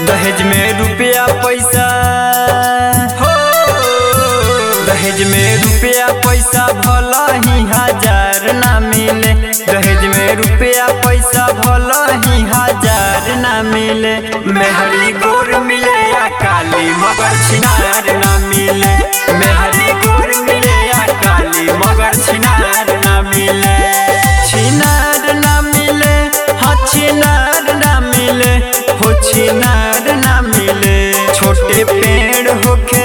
दहेज में रुपया पैसा हो दहेज में रुपया पैसा भला ही हजार ना मिले दहेज में रुपया पैसा भला ही हजार ना मिले मेहरी गोर मिले या काली मगर छिनार ना मिले मेहरी गोर मिले या काली मगर छिनार ना मिले छिनार ना मिले हाँ छिनार ना मिले हो छिनार ना मिले छोटे पेड़ होके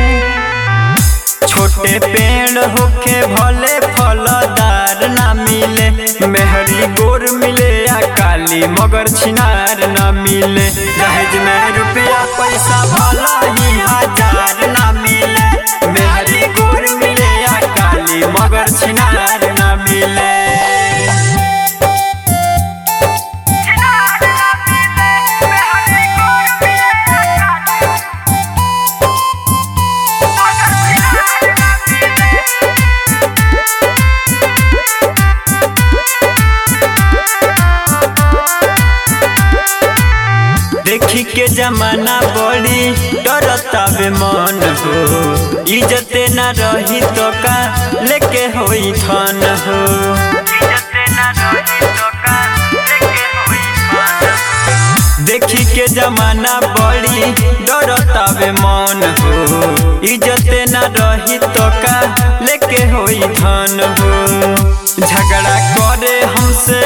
छोटे पेड़ होके भले फलदार ना मिले मेहरी गोर मिले या काली मगर छिनार ना मिले दहेज में रुपया पैसा भला ही हजार ना मिले मेहरी गोर मिले या काली मगर छिनार ना मिले देखी के जमाना बड़ी डरता बे मन हो इज्जते न रही तो का लेके होई थान हो देखी के जमाना बड़ी डरता बे मन हो इज्जते न रही तो का लेके होई थान हो झगड़ा करे हमसे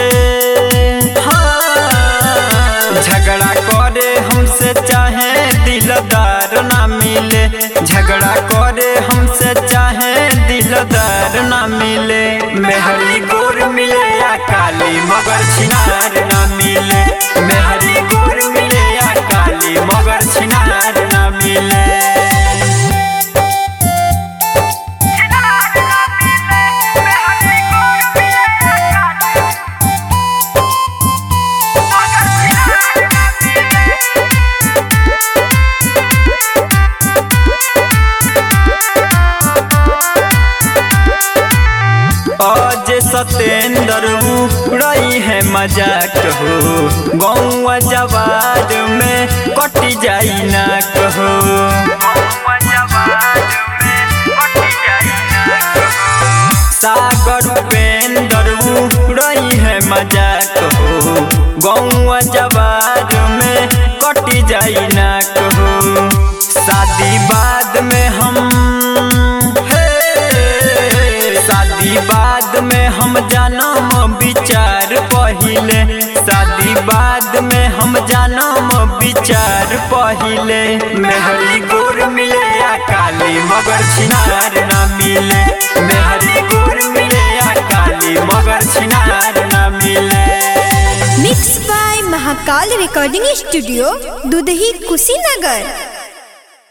हाँ झगड़ा करे हमसे चाहे दिलदार ना मिले झगड़ा करे हमसे चाहे दिलदार ना मिले मेहरी गोर मिले या काली मगर छिनार ना मिले मेहरी गोर मिले या काली मगर छिनार ना मिले आज सतेंद्र रही है मजाक हो गौवा जवाद में कट जाई ना कहो सागर उपेंद्र रही है मजाक हो गौवा जवाद में कट जाई ना कहो शादी बाद में हम हे शादी बाद में हम जानम विचार पहिले शादी बाद में हम जानम विचार पहिले मेहरी गोर मिले या काली मगर छिनार ना मिले मेहरी गोर मिले या काली मगर छिनार ना मिले mix by Mahakal recording studio Dudhahi Kushinagar